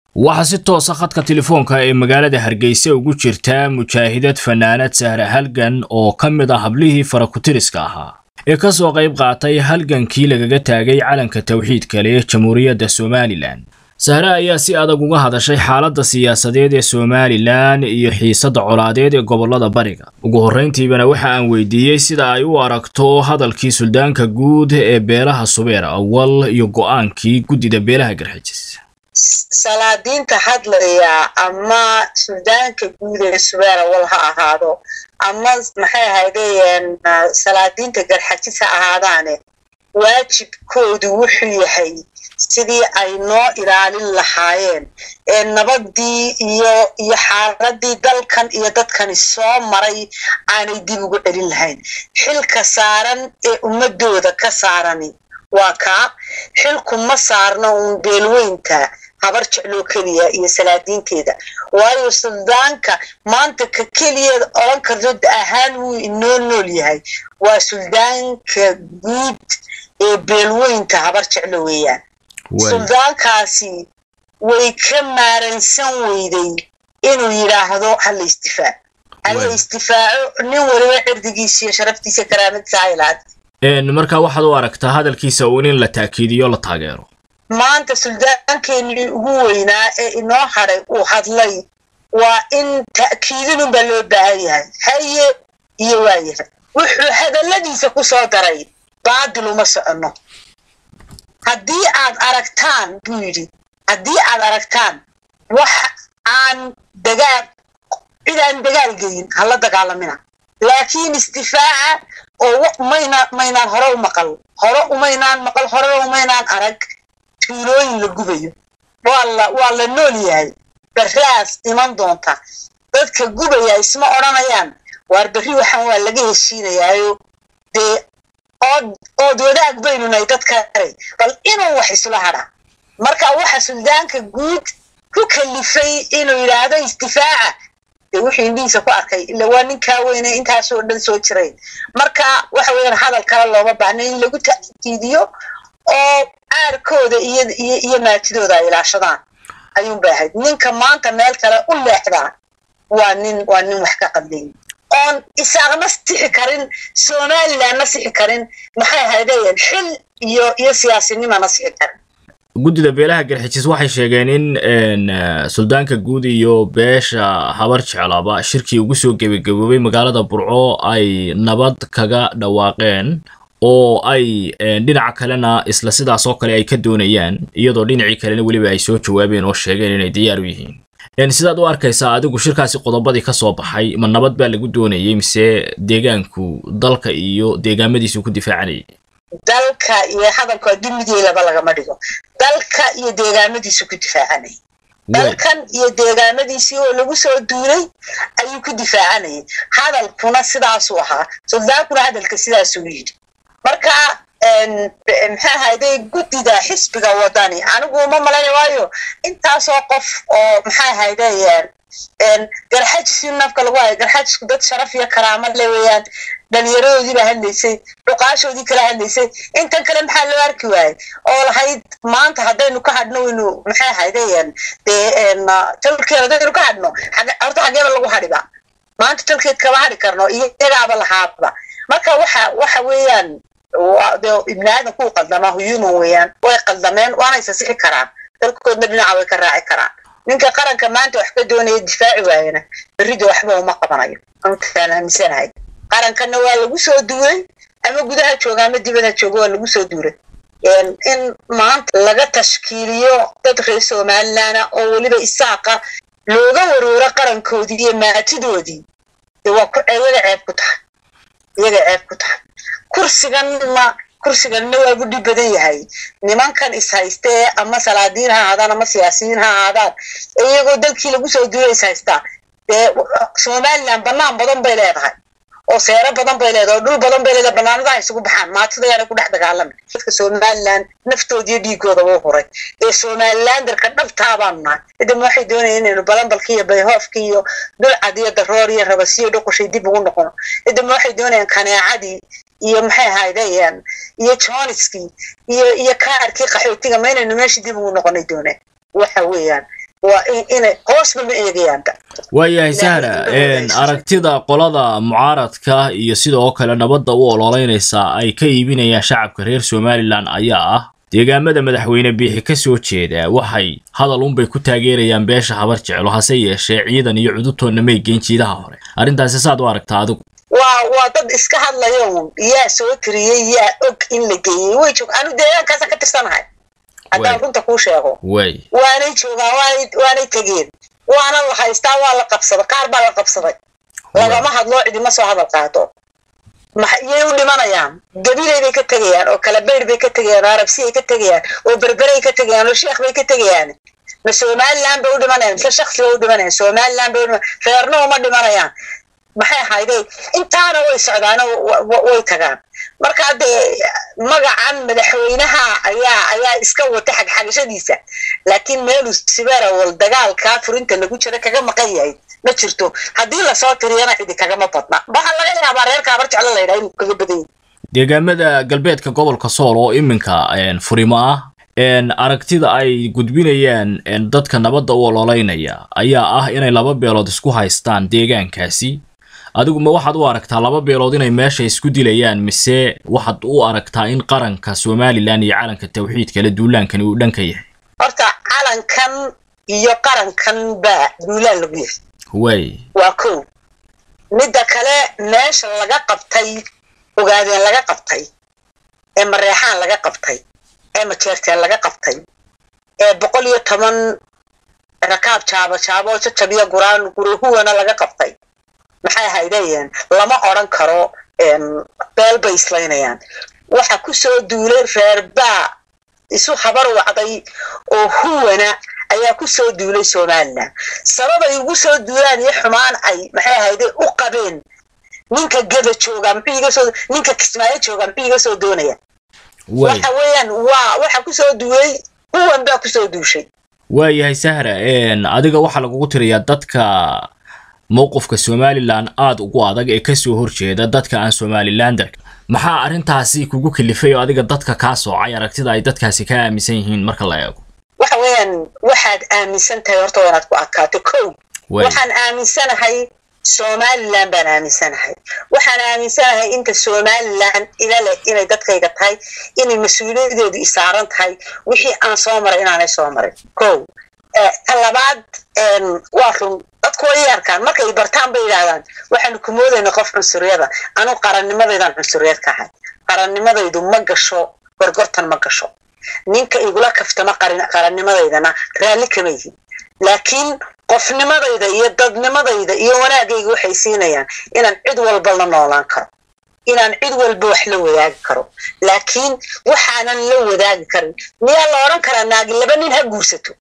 waxaa si toosa khadka telefoonka ee magaalada hargeysa ugu jirta mujaahidad fanaanad sahre halgan oo ka mid ah hablihii farakutiriska ahaa ee ka soo qayb qaatay halgankii lagaga taagay calanka tawxiidka leh jamhuuriyadda somalilan sahre ayaa si adag uga hadashay xaaladda siyaasadeed ee somalilan iyo xiisadda colaadeed ee gobollada bariga ugu horrayntiibana waxa aan weydiiyey sida ay u aragto hadalkii suldaanka guud ee beelaha subeer awal iyo go'aankii guddida beelaha garxijis salaadiinta hadlaya ama suldaanka guud ee subeer awal ha ahaado ama maxay ahaydeen salaadiinta garxajis ha ahaadaane waajibkoodu wuxuu yahay sidii ay noo ilaalin lahaayeen ee nabadii iyo iyo xaaladii dalkan iyo dadkani soo maray aanay dib ugu celin lahayn xilka saaran ee ummadooda ka saarani waa kaa xilku ma saarno uun beelweynta habar jecloo keliya iyo salaadiinteeda waayo suldaanka maanta ka keliyeed odhan karto ahaan wuu inoo nool yahay waa suldaanka guud ee beelweynta habar jeclo weeyaan suldaankaasi way ka maaransan weyday inuu yidhaahdo hala istifaac hala istifaaco nin waliba cirdigiisa iyo sharaftiisa karaamadiisa haylaad markaa waxaad u aragtaa hadalkiisa uun in la taakiidiyo la taageero maanta suldaankeenii ugu weynaa ee inoo hadhay uu hadlay waa in ta'kiidinunbaa loo baahan yahay haye iyo waayahay wuxuu hadalladiisa ku soo daray baadil uma soconno haddii aad aragtaan buu yidhi haddii aad aragtaan wax aan dagaal cid aan dagaal geyin hala dagaalamina laakiin istifaaca oo mayna maynaan hore u maqal hore umaynaan maqal horena umaynaan arag tuulooyin la gubayo waa la waa la nool yahay barraas iman doonta dadka gubaya isma odhanayaan waar berri waxaan waa laga heshiinayaayo dee ood ood wadaag baynu nahay dadka aray bal inuu wax isla hadha marka waxa suldaanka guud ku kalifay inuu yidhaahdo istifaaca dee wuxuu indhihiisa ku arkay ila waa ninkaa weyne intaasoo dhan soo jiray marka waxa weeyaan hadal kale looma baahna in lagu ta'kiidiyo oo aarkooda iyo iyo iyo maatidooda ay ilaashadaan ayuun bay ahayd ninka maanta meel kale u leexdaa waa nin waa nin wax ka qadlayn oon isaaqna sixi karin somalilandna sixi karin maxay ahaydeen xil iyo iyo siyaasinimana sixi karin guddida beelaha garxijis waxay sheegeen in suldaanka guud iyo beesha habar jeclaba shirkii ugu soo gebagaboobay magaalada burco ay nabad kaga dhawaaqeen oo ay dhinaca kalena isla sidaas oo kale ay ka doonayaan iyadoo dhinacii kalena weliba ay soo jawaabeen oo sheegeen inay diyaar u yihiin sidaad u arkaysaa adigu shirkaasi qodobadii ka soo baxay ma nabad baa lagu doonayay mise deegaanku dalka iyo deegaamadiisu ku difaacanayay dalka iyo hadalku haddii mideelaba lagama dhigo dalka iyo deegaamadiisu ku difaacanayay dalkan iyo deegaamadiisii oo lagu soo duulay ayuu ku difaacanayay hadalkuna sidaasuu ahaa suldaankuna hadalka sidaasuu yidhi marka maxay ahayday guddida xisbiga wadani anigu ma malayna waayo intaasoo qof oo maxay ahayday garxajis in nafka lagu hayo garxajisku dad sharaf iyo karaamo le weeyaan dhalinyaradoodii baa hadlaysay dhuqaashoodii kala hadlaysay intan kale maxaa loo arki waayey oo lahayd maanta haddaynu ka hadhno waynu maxay ahayday dee talkeed haddaynu ka hadhno horta xageeba lagu hadhiba maanta talkeed kama hadhi karno iyagaaba lahaaba marka waxa waxa weeyaan de ibni aadan kuu qaldamaa human weeyaan way qaldameen waana isasixi karaan dalkoodna dhinaca way ka raaci karaan ninka qaranka maanta wax ka doonaya difaaci waayana berrida waxba uma qabanayo antaan aaminsanahay qarankanna waa lagu soo duulay ama gudaha jooga ama dibada jooga waa lagu soo duulay in maanta laga tashkiiliyo dad reer somalilana oo weliba isaaqa looga warooro qarankoodii iyo maatidoodii dee waa iyaga ceeb ku tahay iyaga ceeb ku tahay kursiganna kursiganna waa gu dhib badan yahay nimankan ishaystee ama salaadiin ha ahaadaan ama siyaasiyiin ha ahaadaan iyagoo dalkii lagu soo duulay is haystaa dee somaliland banaan badan bay leedahay oo seero badan bay leedahay oo dhul badan bay leedahay banaanadaha isugu baxaan maatadayaana ku dhex dagaalami dadka somaliland naftoodiyo dhiigooda wuu huray ee somalilandarka dhabtaa baanu nahay idama waxay doonayaan inaynu balanbalki iyo bayhoofki iyo dulcad iyo daroor iyo rabasiyo dhuqushay dib ugu noqono idama waxay doonayaan kaneecadii iyo maxay ahaydeen iyo joniskii iyo iyo kaarkii qaxootiga ma inaynu meeshii dib ugu noqonay dooneen waxa weeyaan waa inay hoosba ma eegayaanba waayahay sahra aragtida qolada mucaaradka iyo sidoo kale nabadda u ololeynaysa ay ka iibinayaan shacabka reer somalilan ayaa ah deegaamada madaxweyne biixi ka soo jeeda waxay hadal unbay ku taageerayaan beesha habar jeclo hase yeeshee ciidan iyo cudubtoonna may geyn jiidaha hore arrintaasi saad u aragtaa adigu waa waa dad iska hadlaya un yaa soo tiriyey yaa og in la geeyey way joog anu deegaankaasaan ka tirsanahay haddaan runta kuu sheego way waanay joogaan waanay waanay tegeen waana la haystaa waa la qabsaday qaar baa la qabsaday lagama hadloo cidima soo hadal qaado iyay u dhimanayaan gabilay bay ka tegayaan oo kalabeyd bay ka tegayaan oo arabsiyay ka tegayaan oo berberay ka tegayaan oo sheekh bay ka tegayaan ma somaliland bay u dhimanayaan mise shaksi bay u dhimanayaan somaliland bay u dhimanayaan reerna uma dhimanayaan maxay ahayday intaana way socdaano way tagaan marka dee magacan madaxweynaha ayaa ayaa iska wata xagxagashadiisa laakiin meelu siberawal dagaalkaa furinta lagu jira kaga maqan yahay ma jirto haddii lasoo tiriyana cidi kagama badna waxaa laga yaabaa reerka habar jeclo la yidhaha inuu kaga badan yahay deegaamada galbeedka gobolka sool oo iminka furimo ah aragtida ay gudbinayaan dadka nabadda u ololeynaya ayaa ah inay laba beelood isku haystaan deegaankaasi adigu ma waxaad u aragtaa laba beelood inay meesha isku dilayaan mise waxaad u aragtaa in qaranka somalilan iyo calanka tawxiidkale duulaankani uu dhanka yahay horta calankan iyo qarankan baa duulaan lagu yahay way waa kow midda kale meesha laga qabtay ogaadeen laga qabtay ee mareexaan laga qabtay ee majeerteen laga qabtay ee boqol iyo toban rakaab jaabo jaabo jajabiyo guraan guruhuwana laga qabtay maxay ahaydeen lama odran karo beel bay islaynayaan waxa ku soo duulay reerbaa isu habar wacday oo huwana ayaa ku soo duulay somalilan sababay ugu soo duulaan iyo xumaan ay maxay ahayde u qabeen ninka geda jooga muxuu iga soo ninka kismaayo jooga muxuu iga soo doonaya waxa weeyaan waa waxa ku soo duulay huwan baa ku soo duushay waayahay sahra adiga waxaa lagugu tiriyaa dadka mowqifka somalilan aada ugu adag ee kasoo horjeeda dadka aan somalilander maxaa arrintaasi kugu kalifay oo adiga dadka kaa soocay aragtida ay dadkaasi ka aaminsan yihiin marka la eego waxa weeyaan waxaad aaminsan tahay horta waa inaad ku adkaato kow waxaan aaminsanahay somalilan baan aaminsanahay waxaan aaminsanahay inta somalilan ila leh inay dadkayga tahay inay mas-uuliyadeedu isaaran tahay wixii aan soo maray inaanay soo marin kow ta labaad waa run dadku way arkaan markay bartaan bay yidhaahdaan waxaanu ku moodayna qof cunsuriyada anu qarannimadaydan cunsuriyad ka ahay qarannimadaydu ma gasho gorgortan ma gasho ninka igula kaftama qaranimadaydana raalli kama yihin laakiin qofnimadayda iyo dadnimadayda iyo wanaagayga waxay siinayaan inaan cid walba la noolaan karo inaan cid walba wax la wadaagi karo laakiin waxaanan la wadaagi karin miyaa la odhan karaa naagi laba nin ha guursato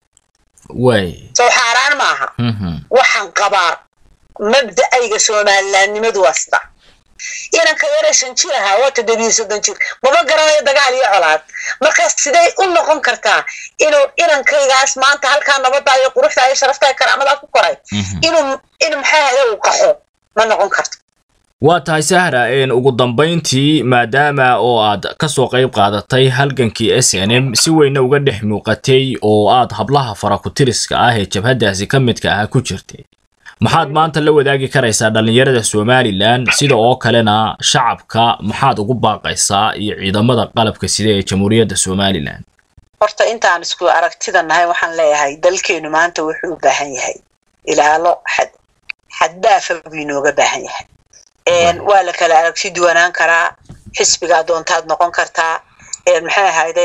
way soo xaaraan maaha waxaan qabaa mabda'ayga somalilaannimadu waa sida inanka yare shan jir ahaa waa toddobiyo soddon jir maba garanayo dagaal iyo colaad markaas sidee u noqon kartaa inuu inankaygaas maanta halkaa nabadda iyo quruxda iyo sharafta karaamadaa ku koray inuu in maxaa hada uu qaxo ma noqon karto waa tahay sahra ugu dambayntii maadaama oo aad kasoo qayb qaadatay halgankii s n m si weyna uga dhex muuqatay oo aad hablaha farakutiriska ah ee jabhaddaasi ka midka ah ku jirtay maxaad maanta la wadaagi karaysaa dhallinyarada somalilan sida oo kalena shacabka maxaad ugu baaqaysaa iyo ciidamada qalabka sida ee jamhuuriyadda somalilan horta intaan isku aragtida nahay waxaan leeyahay dalkeenu maanta wuxuu u baahan yahay ilaalo xad xaddaafa buu inooga baahan yahay waa la kala aragti duwanaan karaa xisbigaa doontaad noqon kartaa maxay ahayde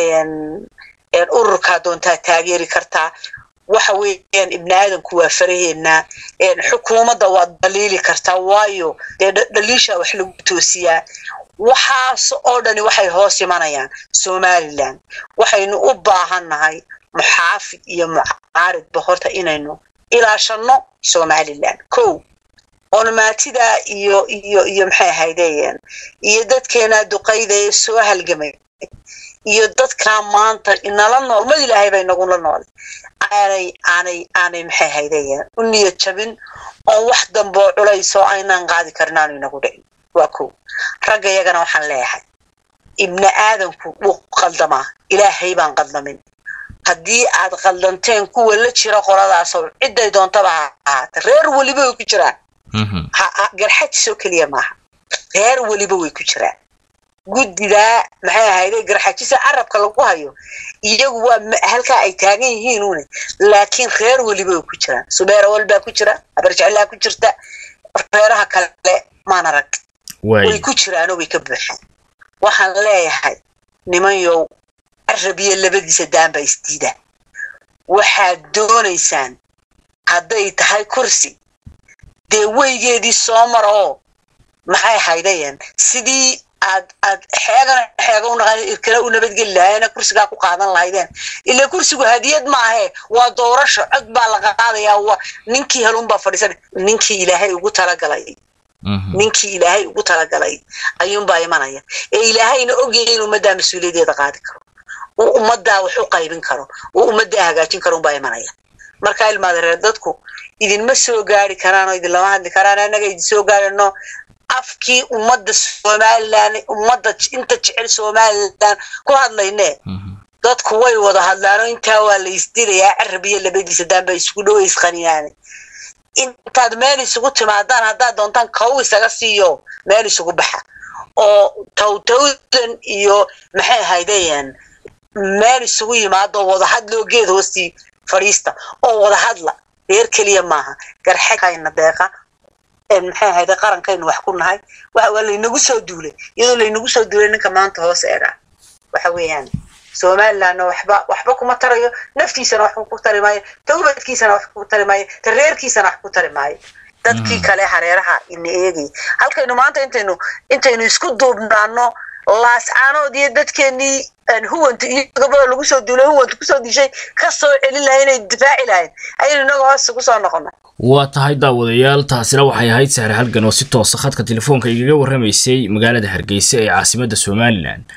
ururkaa doontaad taageeri kartaa waxa weeyaan ibni aadanku waa faraheennaa xukuumadda waad dhaliili kartaa waayo dee dhaliishaa wax lagu toosiyaa waxaas oo dhani waxay hoos imanayaan somalilan waxaynu u baahan nahay muxaafid iyo mucaaridba horta inaynu ilaashanno somalilan kow onomaatida iyo iyo iyo maxay ahaydeen iyo dadkeenaa duqayda ee soo halgamay iyo dadkaa maanta inala nool mad ilaahay bay nagula nool aanay aanay aanay maxay ahaydeen u niyad jabin oon wax damboo culaysoo aynaan qaadi karin aanu inagu dhicin waa kow ragga iyagana waxaan leeyahay ibni aadanku wuu qaldamaa ilaahay baan qaldamin haddii aad qaldanteen kuwa la jira qoladaasoo cidday doontaba ha ahaata reer weliba way ku jiraan garxajisoo keliya maaha reer weliba way ku jiraan guddidaa maxay ahayde garxajisa carabka lagu hayo iyagu waa halkaa ay taagan yihiin une laakiin reer weliba way ku jiraan subeera walbaa ku jira habarjeclaa ku jirta reeraha kale maan arag way ku jiraanoo way ka buuxaan waxaan leeyahay nimanyow carabiya labadiisa daanbaa isdiidaan waxaad doonaysaan hadday tahay kursi dee weygeedii soo mar oo maxay haydayeen sidii aad aad xeegana xeega u naqan irkale u nabadgeli lahaayena kursigaa ku qaadan lahaydeen ilaa kursigu hadiyad maahe waa doorasho cod baa la qaadayaa waa ninkii helunbaa fadhiisan ninkii ilaahay ugu talagalay ninkii ilaahay ugu talagalay ayuunbaa imanaya ee ilaahayna ogyahay in ummaddaa mas-uuliyaddeeda qaadi karo uu ummaddaa wax u qaybin karo uu ummaddaa hagaajin karo unbaa imanaya markaa ilmaada reer dadku idinma soo gaari karaan oo idinlama hadli karaan annaga idin soo gaarino afkii ummadda somalilan ummadda inta jecel somalilan ku hadlayne dadku way wada hadlaanoo intaa waa la isdilayaa carabiya labadiisa daanba isugu dhow isqaniyaane intaad meel isugu timaadaan haddaad doontaan kow isaga siiyo meel isugu baxa oo towtowdan iyo maxay ahaydeen meel isugu yimaado wadahadloo geed hoostii fadhiista oo wadahadla reer keliya maaha garxekayna deeqa maxay ahayde qarankaynu wax ku nahay waa laynagu soo duulay iyadoo laynagu soo duulay ninka maanta hoos eega waxa weeyaan somalilandna waxba waxba kuma tarayo naftiisana wax ku tari maayo tawbadkiisana wax ku tari maayo tareerkiisana wax ku tari maayo dadkii kale hareeraha ina eegay halkaynu maanta intaynu intaynu isku duubnaano laascaanood iyo dadkeenii huwanta iyo gabadha lagu soo duulay huwanta kusoo dishay ka soo celin lahay inay difaaci lahayn ayaynu inaga hoos ugu soo noqonay waa tahay daawadayaal taasina waxay ahayd sahre halgan oo si toosa khadka telefoonka igaga warramaysay magaalada hargeysa ee caasimadda somalilan